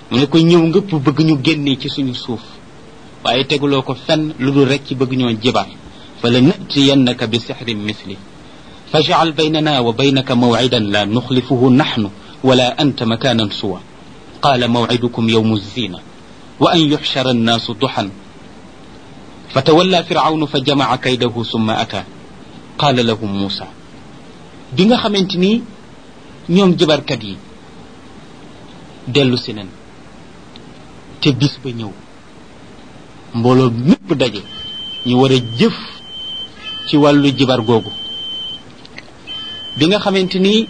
mu ne ko ñëw nga pour bëgg ñu génnee ci suñu suuf waaye teguloo ko fenn lu dul rek ci bëgg ñoo jibar fa la natiyannaka bi sixrin misli fajcal baynana wa baynaka mawcidan la nuxlifuhu naxnu wala anta makanan suwa qala mawcidukum yawmu zina wa an yuxshara annaasu duxan فتولى فرعون فجمع كيده ثم أتى قال لهم موسى bi nga xamante ni ñoom jabarkat yi dellu si nen te bis ba ñëw mbooloo mépp daje ñu war a jëf ci wàllu jibar googu bi nga xamante ni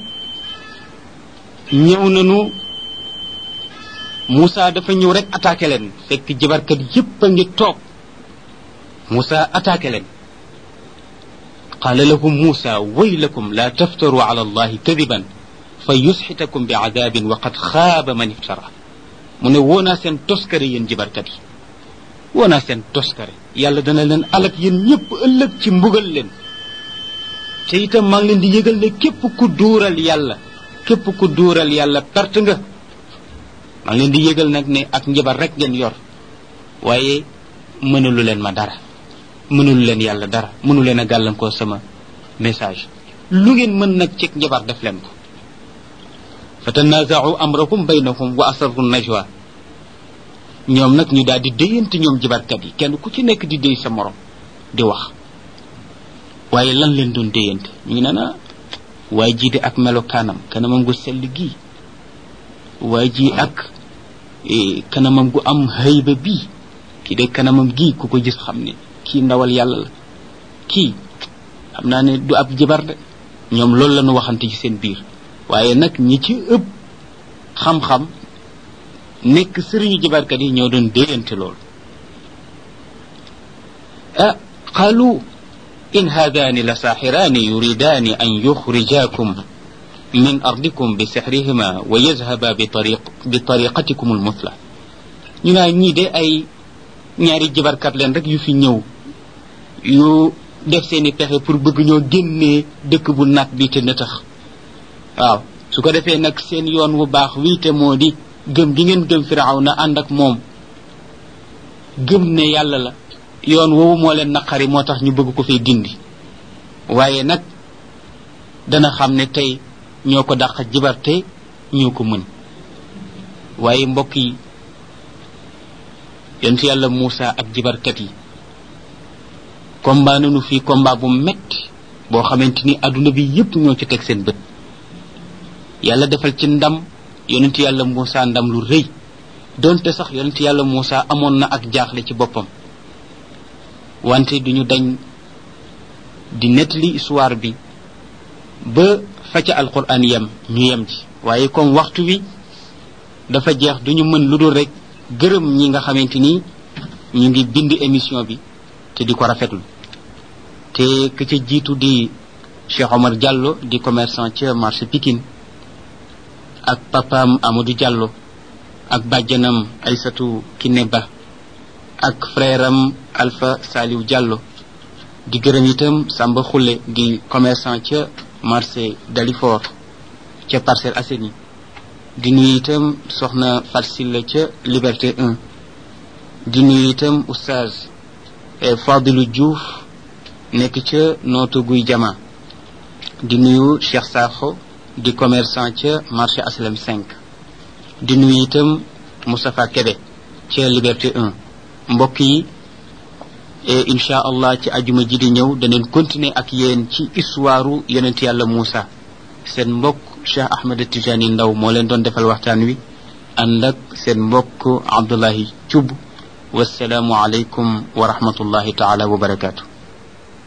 ñëw nañu Moussa dafa ñëw rek attaqué leen fekk jabarkat yépp a ngi toog Moussa attaqué leen qaala lahum Moussa waylakum la taftaru ala allahi kadiban fa yusxitakum bi adabin wa qad xaaba man iftara mu ne woonaa seen toskare yéen jibarkat yi woonaa seen toskare yàlla dana leen alak yéen ñëpp ëllëg ci mbugal leen te itam maa ngi leen di yëgal ne képp ku duural yàlla képp ku duural yàlla perte nga maa ngi leen di yëgal nag ne ak njabar rek ngeen yor waaye mënalu leen ma dara mënul leen yàlla dara mënu leen a gàllankoor sama message lu ngeen mën nag cig njabar def leen ko fa tanazaau amrahum baynahum wa asarru najwa ñoom nag ñu daal di déyante ñoom jibarkat yi kenn ku ci nekk di déy sa morom di wax waaye lan leen doon déyante ñu ngi naan waaye jii de ak melokaanam kanamam gu sell gii waaye ji ak kanamam gu am hayba bii kii de kanamam gii ku ko gis xam ne kii ndawal yàlla la kii xam naa ne du ab jibar de ñoom loolu la ñu waxante ci seen biir waaye nag ñi ci ëpp xam-xam nekk sëriñu jibarkat yi ñoo doon déyante loolu ah qaalu in haadaani la saaxiraani yuridaani an yuxrijaakum min ardikum bi sixrihima wa yazhaba bi tariq bi tariqatikum almuthla ñu naa ñii de ay ñaari jibarkat leen rek yu fi ñëw yu def seeni pexe pour bëgg ñoo génnee dëkk bu nag bi te nëtax waaw su ko defee nag seen yoon wu baax wii te moo di gëm gi ngeen gëm firaw na ànd ak moom gëm ne yàlla la yoon woowu moo leen naqari moo tax ñu bëgg ko fay dindi waaye nag dana xam ne tey ñoo ko dàq jibarte ñoo ko mën waaye mbokk yi yonent yàlla Moussa ak jibarkat yi combat nañu fii combat bu metti boo xamante ni adduna bi yépp ñoo ci teg seen bët yàlla defal ci ndam yonent yàlla Moussa ndam lu rëy donte sax yonent yàlla Moussa amoon na ak jaaxle ci boppam wante duñu dañ di nettali histoire bi ba fa ca alquran yem ñu yem ci waaye comme waxtu wi dafa jeex duñu mën lu dul rek gërëm ñi nga xamante ni ñu ngi bind émission bi te di ko rafetlu te ka ca jiitu di Cheikh Omar Diallo di commerçant ca marché Pikine ak papaam Amadou Diallo ak bàjjanam Aysatu Kiné Ba ak frère am Alpha Saliou Diallo di gërëm itam Samba Khoule di commerçant ca marché Dalifort ca Parcelles Assainies di nuyu itam soxna Farsilla ca Liberté 1 di nuyu itam oustaz Fadilou Diouf nekk ca nootu guy jama di nuyu Cheikh Sakho di commerçant ca marché Aslam 5 di nuyu itam Moustapha Kébé ca Liberté 1 mbokk yi incha allah ci ajuma ji di ñëw daneen continuer ak yéen ci histoire yonent yàlla Moussa seen mbokk Cheikh Ahmed Tijani Ndaw moo leen doon defal waxtaan wi ànd ak seen mbokk Abdullahi Thioub wasalaamu aleykum wa rahmatullahi taala wa barakaatu